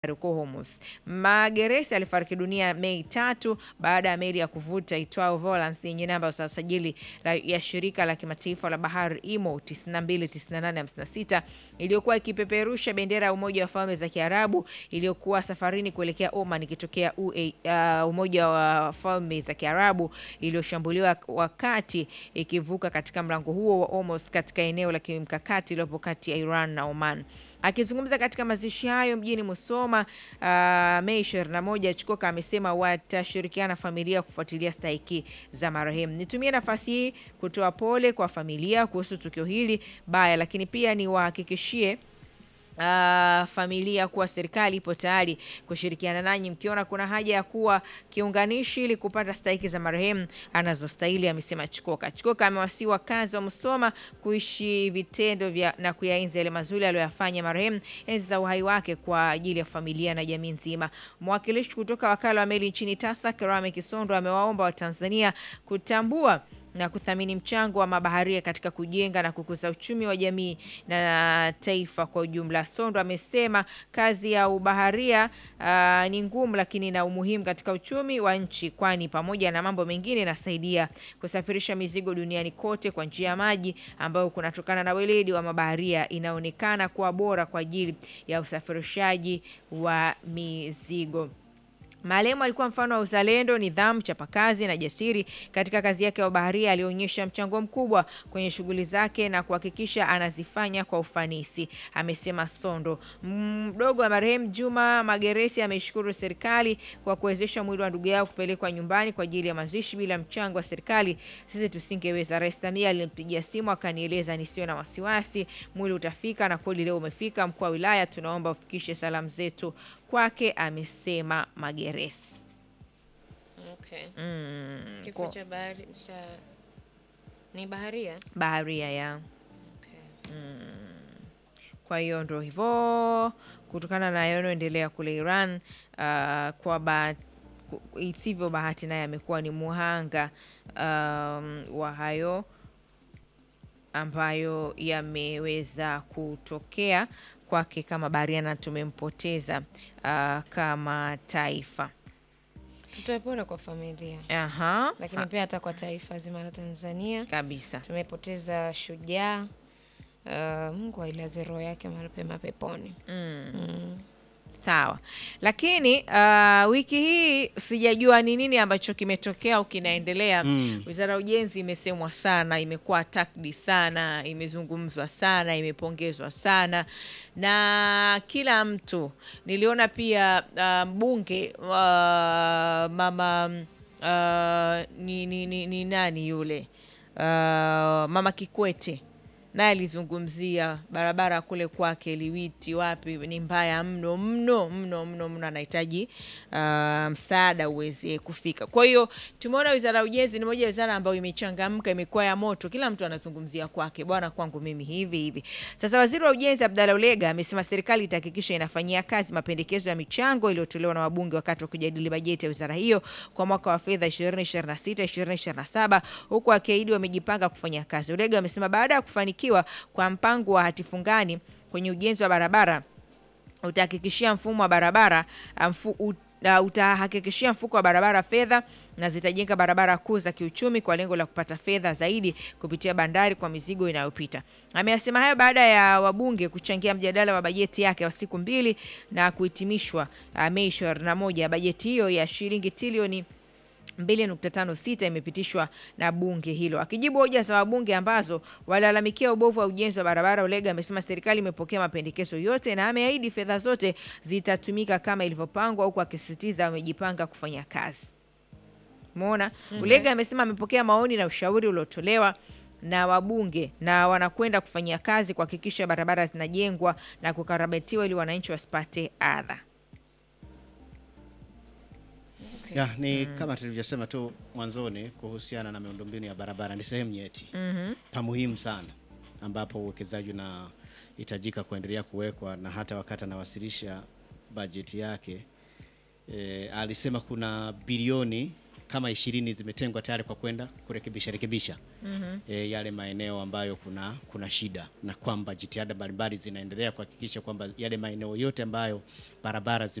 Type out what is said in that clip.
huko Hormuz. Mageresi alifariki dunia Mei tatu baada ya meli ya kuvuta itwao Volans yenye namba za usajili la- ya shirika la kimataifa la bahari IMO 929856 iliyokuwa ikipeperusha bendera ya Umoja wa Falme za Kiarabu iliyokuwa safarini kuelekea Oman ikitokea UA, uh, Umoja wa Falme za Kiarabu iliyoshambuliwa wakati ikivuka katika mlango huo wa Hormuz katika eneo la kimkakati iliyopo kati ya Iran na Oman. Akizungumza katika mazishi hayo mjini Musoma uh, Mei 21, Chikoka amesema watashirikiana familia kufuatilia stahiki za marehemu. Nitumie nafasi hii kutoa pole kwa familia kuhusu tukio hili baya, lakini pia niwahakikishie Uh, familia kuwa serikali ipo tayari kushirikiana nanyi mkiona kuna haja ya kuwa kiunganishi ili kupata stahiki za marehemu anazostahili, amesema Chikoka. Chikoka amewasihi wakazi wa Musoma kuishi vitendo vya na kuyaenzi yale mazuri aliyoyafanya marehemu enzi za uhai wake kwa ajili ya familia na jamii nzima. Mwakilishi kutoka wakala wa meli nchini TASAC Rame Kisondo amewaomba Watanzania kutambua na kuthamini mchango wa mabaharia katika kujenga na kukuza uchumi wa jamii na taifa kwa ujumla. Sondo amesema kazi ya ubaharia ah, ni ngumu, lakini ina umuhimu katika uchumi wa nchi, kwani pamoja na mambo mengine inasaidia kusafirisha mizigo duniani kote kwa njia ya maji, ambayo kunatokana na weledi wa mabaharia inaonekana kuwa bora kwa ajili ya usafirishaji wa mizigo. Malemo alikuwa mfano wa uzalendo, nidhamu, chapakazi na jasiri katika kazi yake ya ubaharia. Alionyesha mchango mkubwa kwenye shughuli zake na kuhakikisha anazifanya kwa ufanisi, amesema Sondo. Mdogo wa marehemu Juma Mageresi ameishukuru serikali kwa kuwezesha mwili wa ndugu yao kupelekwa nyumbani kwa ajili ya mazishi. Bila mchango wa serikali sisi tusingeweza. Rais Samia alimpigia simu akanieleza nisiwe na wasiwasi, mwili utafika, na kweli leo umefika. Mkuu wa wilaya, tunaomba ufikishe salamu zetu kwake, amesema Mageresi. Okay. Mm, Kifo kwa- cha bahari cha ni baharia. baharia ya Okay. Kwa hiyo ndo hivyo, kutokana na yanayoendelea kule Iran uh, kwa ba ku- isivyo bahati, naye amekuwa ni muhanga um, wa hayo ambayo yameweza kutokea kwake kama baharia, na tumempoteza uh, kama taifa. Tutoe pole kwa familia, Aha, lakini ha, pia hata kwa taifa zima la Tanzania. kabisa. Tumepoteza shujaa. Uh, Mungu ailaze roho yake mahali pema peponi. Mm. Mm. Sawa, lakini uh, wiki hii sijajua ni nini ambacho kimetokea au kinaendelea. Mm. Wizara ya Ujenzi imesemwa sana, imekuwa attacked sana, imezungumzwa sana, imepongezwa sana na kila mtu. Niliona pia uh, mbunge uh, mama uh, ni, ni, ni, ni nani yule uh, mama Kikwete naye alizungumzia barabara kule kwake Liwiti, wapi ni mbaya mno mno mno mno mno, anahitaji uh, msaada uweze kufika. Kwa hiyo tumeona wizara ya ujenzi ni moja ya wizara ambayo imechangamka, imekuwa ya moto, kila mtu anazungumzia kwake, bwana, kwangu mimi hivi hivi. Sasa waziri wa ujenzi Abdalla Ulega amesema serikali itahakikisha inafanyia kazi mapendekezo ya michango iliyotolewa na wabunge wakati wa kujadili bajeti ya wizara hiyo kwa mwaka wa fedha 2026 2027, huku akiahidi wamejipanga kufanya kazi. Ulega amesema baada ya kufanikiwa kwa mpango wa hatifungani kwenye ujenzi wa barabara utahakikishia mfumo wa barabara uh, mfu, ut, uh, utahakikishia mfuko wa barabara fedha na zitajenga barabara kuu za kiuchumi kwa lengo la kupata fedha zaidi kupitia bandari kwa mizigo inayopita. Ameyasema hayo baada ya wabunge kuchangia mjadala wa bajeti yake wa siku mbili na kuhitimishwa uh, Mei 21. Bajeti hiyo ya shilingi trilioni 2.56 imepitishwa na bunge hilo. Akijibu hoja za wabunge ambazo walalamikia ubovu wa ujenzi wa barabara, Ulega amesema serikali imepokea mapendekezo yote na ameahidi fedha zote zitatumika kama ilivyopangwa, huku akisisitiza wamejipanga kufanya kazi. Umeona? Ulega amesema amepokea maoni na ushauri uliotolewa na wabunge na wanakwenda kufanyia kazi kuhakikisha barabara zinajengwa na kukarabatiwa ili wananchi wasipate adha. Ya, ni kama tulivyosema tu mwanzoni kuhusiana na miundombinu ya barabara, ni sehemu nyeti Mhm. pa muhimu sana, ambapo uwekezaji unahitajika kuendelea kuwekwa, na hata wakati anawasilisha bajeti yake e, alisema kuna bilioni kama ishirini zimetengwa tayari kwa kwenda kurekebisha rekebisha e, yale maeneo ambayo kuna kuna shida na kwamba jitihada mbalimbali zinaendelea kuhakikisha kwamba yale maeneo yote ambayo barabara zime